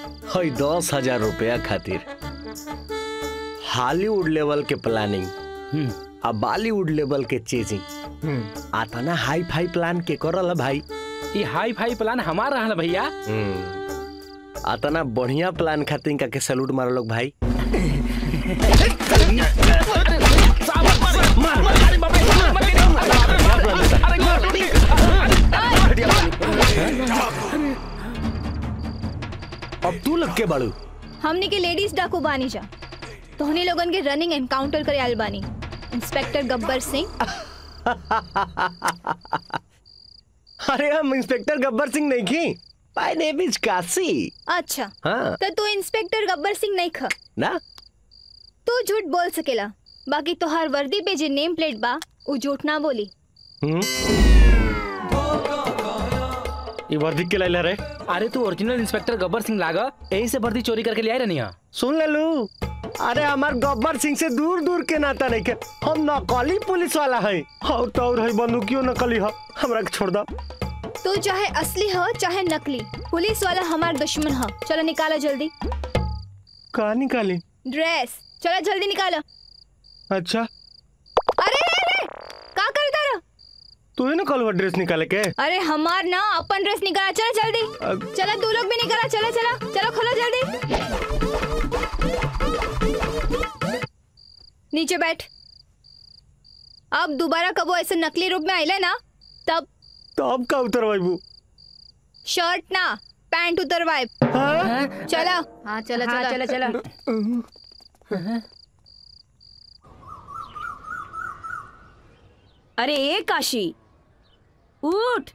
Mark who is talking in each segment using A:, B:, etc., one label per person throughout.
A: हई दस हजार रुपया खातिर हॉलीवुड लेवल के प्लानिंग आ बॉलीवुड लेवल के चेजिंग आता ना हाई फाई प्लान के करल भाई
B: ये हाई फाई प्लान हमार रहल भैया
A: आता ना बढ़िया प्लान खातिर इनका के सैल्यूट मारो लोग भाई अब तू लग के बाड़ू
C: हमनी के लेडीज डाकू बानी जा तोहनी लोगन के रनिंग एनकाउंटर करे आयल बानी इंस्पेक्टर गब्बर सिंह
A: अरे हम इंस्पेक्टर गब्बर सिंह नहीं की माय नेम इज काशी
C: अच्छा
A: हाँ
C: तो तू इंस्पेक्टर गब्बर सिंह नहीं ख
A: ना
C: तू झूठ बोल सकेला बाकी तोहार वर्दी पे जे नेम प्लेट बा उ झूठ ना बोली
A: हम्म ये वर्दी के लाइला रे
B: अरे तू ओरिजिनल इंस्पेक्टर गब्बर सिंह लागा यही से वर्दी चोरी करके ले आए रहनी है
A: सुन ले लू अरे हमार गब्बर सिंह से दूर दूर के नाता नहीं के हम नकली पुलिस वाला है और तो और है बंदूकियो नकली है हमरा के छोड़ दो
C: तू चाहे असली हो चाहे नकली पुलिस वाला हमार दुश्मन हो चलो निकालो जल्दी
A: कहा निकाली
C: ड्रेस चलो जल्दी निकालो
A: अच्छा
C: अरे रे रे का कर तारा
A: तू ही निकल ड्रेस निकाले के
C: अरे हमार ना अपन ड्रेस निकाला चलो जल्दी
A: अब-
C: चलो तू लोग भी निकाला चलो चलो चलो खोलो जल्दी नीचे बैठ अब दोबारा कबो ऐसे नकली रूप में आइले ना तब
A: तो अब का उतर बाबू
C: शर्ट ना पैंट उतरवाए
A: हाँ
C: चलो
D: हाँ चलो चलो चलो चलो अरे ए काशी उठ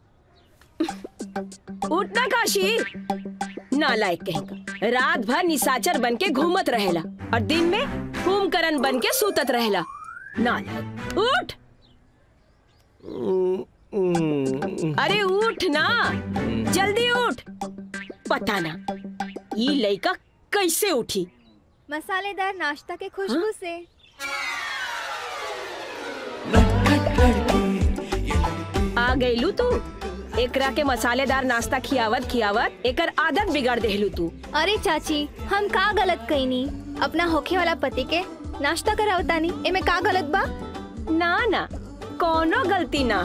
D: उठ ना काशी नालायक कहेगा रात भर निशाचर बन के घूमत रहेला और दिन में कुंभकर्ण बन के सूतत रहेला नालायक उठ अरे उठ ना जल्दी उठ पता ना ये लड़का कैसे उठी
C: मसालेदार नाश्ता के खुशबू से
D: आ गईलू तू एकरा के मसालेदार नाश्ता खियावत खियावत एकर आदत बिगाड़ देहलू तू
C: अरे चाची हम का गलत कईनी अपना होखे वाला पति के नाश्ता करावतानी एमे का गलत बा
D: ना ना कोनो गलती ना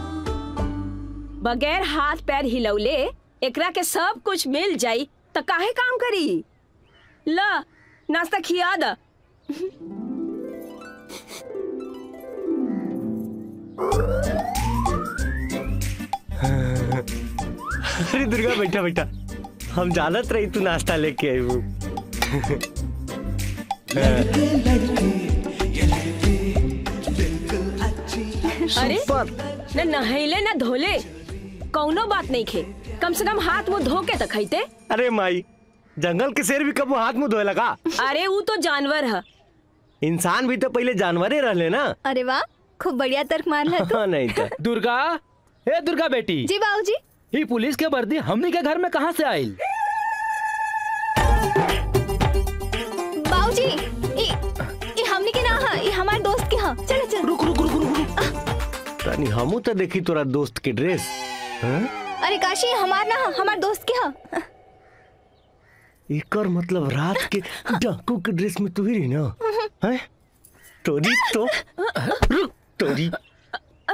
D: बगैर हाथ पैर हिलौले एकरा के सब कुछ मिल जाई त काहे काम करी ल नाश्ता खिया द
A: अरे दुर्गा बैठा बैठा हम जानत रही तू नाश्ता लेके आई हूँ
D: अरे
A: पर
D: न नहैले न धोले कौनो बात नहीं खे कम से कम हाथ मुंह धो के त खैते
A: अरे माई जंगल के शेर भी कबो हाथ मुंह धोए लगा
D: अरे वो तो जानवर है
A: इंसान भी तो पहले जानवरे रहले ना
C: अरे वाह खूब बढ़िया तर्क मार है तू
A: हाँ नहीं तो
B: दुर्गा ए दुर्गा बेटी
C: जी बाबूजी
B: ये पुलिस के वर्दी हमनी के घर में कहाँ से आयल
C: बाबूजी ई ई हमनी के ना हा ई हमार दोस्त के हा चलो चलो
B: रुक रुक रुक रुक रुक
A: तनी हमू तो देखी तोरा दोस्त के ड्रेस हाँ?
C: अरे काशी हमार ना हा हमार दोस्त के हा
A: एकर मतलब रात के डाकू के ड्रेस में तू ही रही ना हैं? तोरी तो रुक तोरी